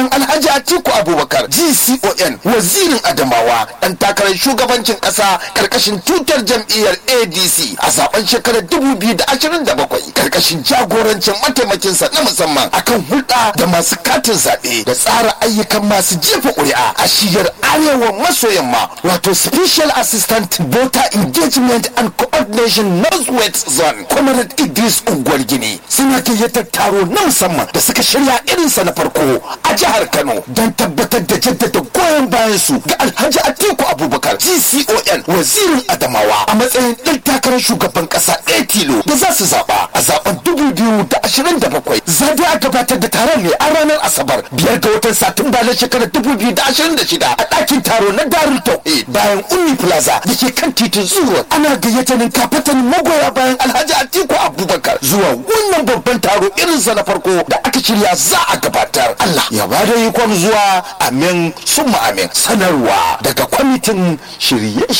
Alhaji Atiku Abubakar GCON wazirin Adamawa dan takarar shugabancin kasa karkashin tutar jam'iyyar ADC a zaben shekarar 2027 karkashin jagorancin mataimakinsa na musamman akan hulɗa da masu katin zaɓe da tsara ayyukan masu jefa ƙuri'a a shiyar arewa maso yamma wato Special Assistant Voter Engagement and Coordination Northwest Zone Comrade Idris Ungwar Gini suna gayyatar taro na musamman da suka shirya irinsa na farko a jihar Kano don tabbatar da jaddada goyon bayan su ga Alhaji Atiku Abubakar GCON wazirin Adamawa a matsayin ɗan takarar shugaban ƙasa ɗaya tilo da za su zaɓa a zaɓen dubu biyu da ashirin da bakwai zaɓe a gabatar da taron ne a ranar Asabar biyar ga watan Satumba na shekarar dubu biyu da ashirin da shida a ɗakin taro na Darul Tauhid bayan Ummi Plaza da ke kan titin Zuwa ana gayyatanin kafatan magoya bayan Alhaji Atiku Abubakar zuwa wannan babban taro irinsa na farko da aka shirya za a gabatar Allah ya bada ikon zuwa amin summa amin sanarwa daga kwamitin shirye-shirye